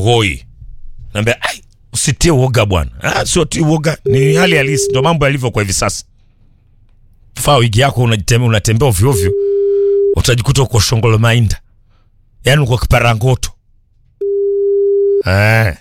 Mugoi. Naambia ai, usitie uoga bwana. Ah, sio ti uoga, ni hali halisi, ndio mambo yalivyo kwa hivi sasa. Faa wigi yako unajitembea unatembea ovyo ovyo, utajikuta uko shongolo mainda, yaani uko kiparangoto eh.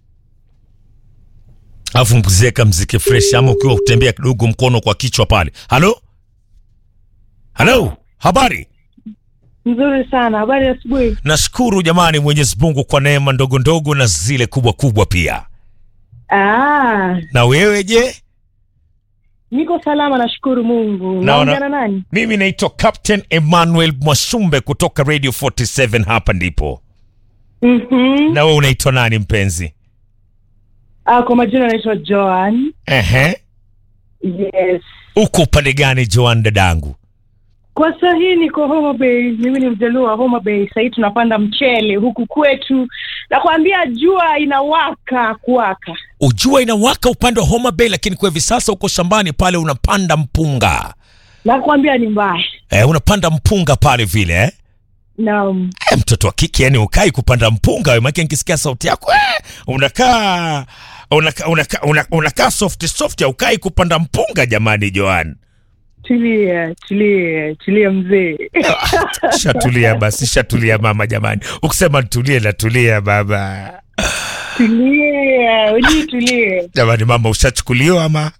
Alafu mzeka mziki fresh, ama ukiwa utembea kidogo mkono kwa kichwa pale. Halo, halo, habari Nzuri sana. Habari ya asubuhi. Nashukuru jamani, Mwenyezi Mungu kwa neema ndogo ndogo na zile kubwa kubwa pia. Ah, Na wewe je? niko salama, nashukuru Mungu. Naona- Naongea na nani? Mimi naitwa Captain Emmanuel Mwashumbe kutoka Radio 47 hapa ndipo. Mhm. Na wewe unaitwa nani mpenzi? Ah, kwa majina naitwa Joan. Ehe. Yes. Uko upande gani Joan dadangu? Kwa saa hii niko Homa Bay. Mimi ni mjaluo wa Homa Bay. Sasa hii tunapanda mchele huku kwetu. Nakwambia jua inawaka kuwaka. Ujua inawaka upande wa Homa Bay, lakini kwa hivi sasa uko shambani pale unapanda mpunga. Nakwambia ni mbaya. Eh, unapanda mpunga pale vile eh? Naam. Eh, mtoto wa kike yani ukai kupanda mpunga wewe, maana nikisikia sauti yako eh, unakaa unakaa unakaa una, unakaa soft soft, ukai kupanda mpunga jamani, Joan. Tulia, tulia, tulia mzee. Shatulia basi, shatulia mama jamani. Ukisema tulie na tulia baba. tulia, ujui tulie. Jamani mama, ushachukuliwa ama?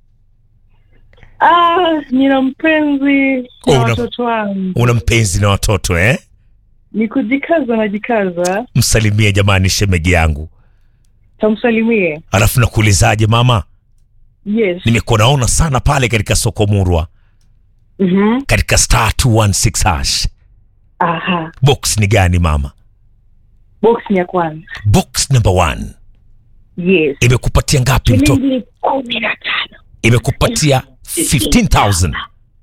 Ah, nina mpenzi Oh, na una- watoto wangu. Una mpenzi na watoto eh? Ni kujikaza najikaza. Msalimie jamani shemeji yangu. Tamsalimie. Alafu nakuulizaje mama, Yes. nimekuwa naona sana pale katika soko Murwa Mhm. katika star 216 hash. Aha. Box ni gani mama? Box ni ya kwanza. Box number one Yes. imekupatia ngapi mtoto? Shilingi kumi na tano. Imekupatia 15000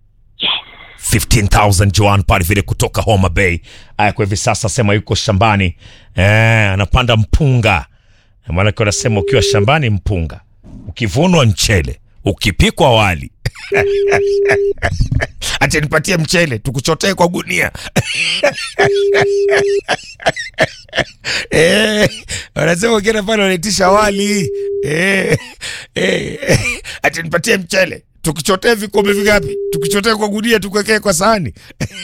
15000 Joan pale vile kutoka Homa Bay. Aya, kwa hivi sasa sema yuko shambani eh, anapanda mpunga. Maana kwa nasema ukiwa shambani mpunga, ukivunwa mchele, ukipikwa wali acha nipatie mchele tukuchotee kwa gunia eh, wanasema ukienda pale wanaitisha wali eh, eh, acha nipatie mchele tukichotee vikombe vingapi tukichotee kwa gunia tukuwekee kwa sahani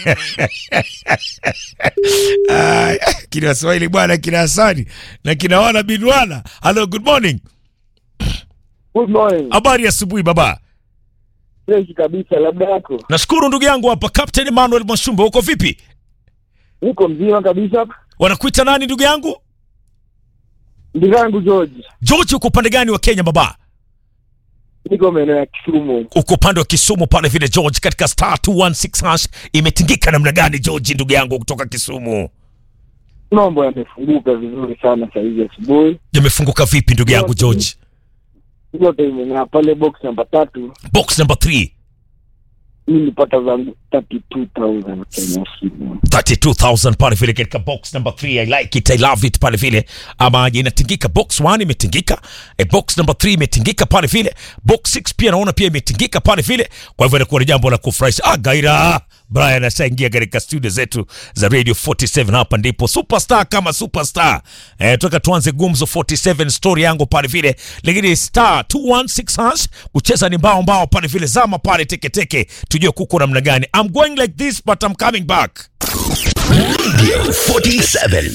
Ay, kina Waswahili bwana, kina Hasani na kina wana binwana. Hello, good morning. Good morning. Habari ya asubuhi baba. Fresh kabisa, labda yako. Nashukuru ndugu yangu hapa Captain Emmanuel Mwashumbe, uko vipi? Niko mzima kabisa. Wanakuita nani ndugu yangu? Ndugu yangu George, George, uko upande gani wa Kenya baba? niko maeneo ya Kisumu. Uko upande wa Kisumu pale vile George, katika star 216 hash imetingika namna gani George, ndugu yangu kutoka Kisumu? Mambo yamefunguka vizuri sana saa hizi asubuhi, Yamefunguka vipi ndugu yangu George? yote imeng'aa pale box namba tatu. Box number 3 Mi nilipata zangu 32,000 Kenya shilling. 32000 pale vile katika box number 3 I like it I love it pale vile ama inatingika box 1 imetingika e box number 3 imetingika pale vile box 6 pia naona pia imetingika pale vile kwa hivyo inakuwa ni jambo la kufurahisha ah gaira Brian ashaingia katika studio zetu za Radio 47 hapa ndipo superstar kama superstar eh, toka tuanze gumzo 47 story yangu pale vile lakini star 216 hash kucheza ni mbao mbao pale vile zama pale teke teke tujue kuko namna gani I'm going like this but I'm coming back 47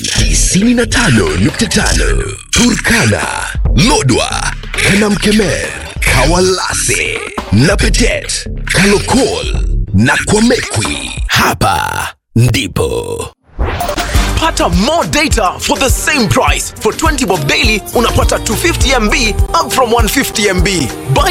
95.5 Turkana, Lodwa, Kanamkemer, Kawalase, Napetet, Kalokol na Kwamekwi. Hapa ndipo Pata more data for the same price. For 20 bob daily unapata 250 MB up from 150 MB. Buy